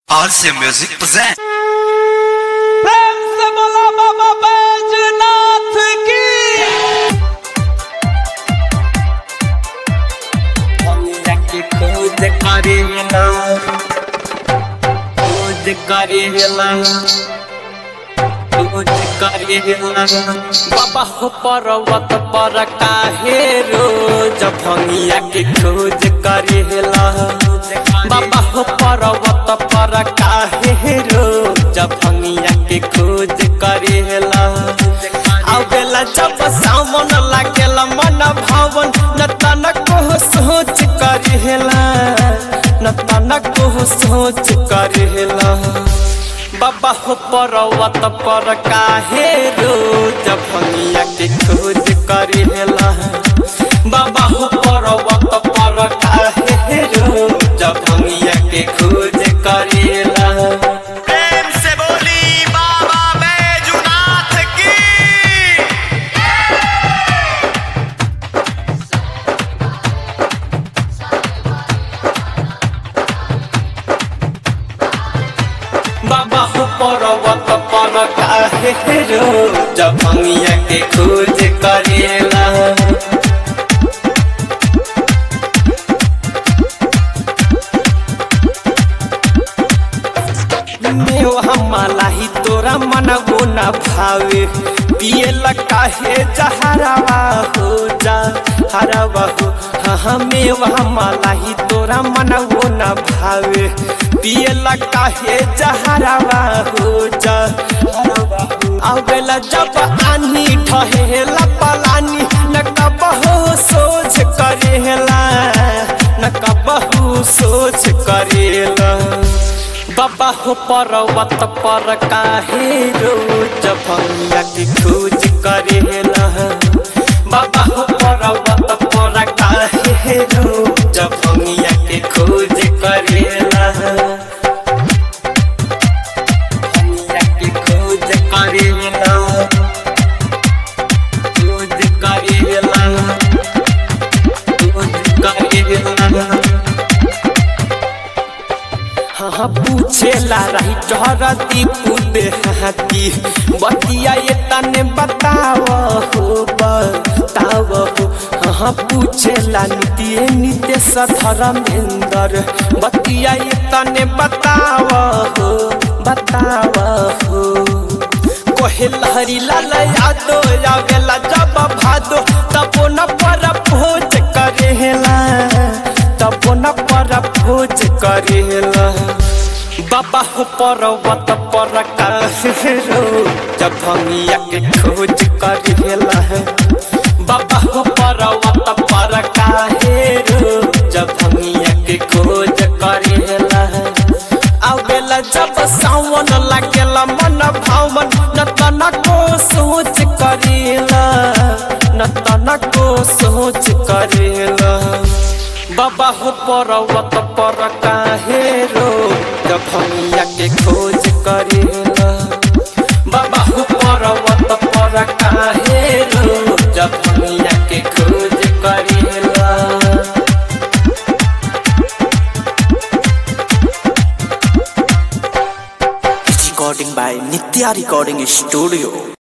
RC Music present. प्रेम से बोला बाबा बैजनाथ की जाके खोज करेला खोज करेला खोज करेला बाबा हो पर्वत पर काहे रोज भंगिया के खोज करेला बाबा हो पर्वत पर काहे रोज भंगिया के खोज करेला आवेला जब सावन लागेला मन भावन न तनको सोच करेला न तनको सोच करेला बाबा हो पर्वत पर काहे रोज भंगिया के खोज करेला बाबा हो पर्वत पर काहे रोज भंगिया के खोज करेला प्रेम से बोली बाबा बैजुनाथ की बाबा हो पर्वत पर काहे रोज भंगिया के खोज करेला मेवा मालाही तोरा मनवो न भावे पिए काहे जहरावा हो जा हरावा हो हाँ हाँ मेवा मालाही तोरा मनवो न भावे पिए काहे जहरावा हो जा हरावा हो आवेला जब आनी ठहेला पलानी न कबहो सोच करेला न कबहू सोच करेला बाबा हो पर्वत पर काहे रोज भंगिया के खोज करेला बाबा हो पर्वत पर काहे रोज भंगिया के खोज करेला भंगिया के खोज करेला खोज करेला खोज करेला हाँ पूछेला रही चहरती कूदे हाथी बतिया ये तने बताव हो बताव हो हाँ पूछेला नित्य नित्य सधर्मेंद्र बतिया ये तने बताव हो बताव हो कोहे लहरी लाल यादो आवेला जब भादो तबो न पर भोज करेला तबो न पर भोज करेला बाबा हो पर्वत पर काहे जब भंगिया के खोज करेला बाबा हो पर्वत पर काहे जब भंगिया के खोज करेला आवेला जब सावन लागेला मन भावन न तनको सोच करेला न तनको सोच करेला बाबा हो पर्वत पर काहे रोज भंगिया के खोज करेला बाबा हो पर्वत पर काहे रोज भंगिया के खोज करेला recording by Nitya Recording Studio.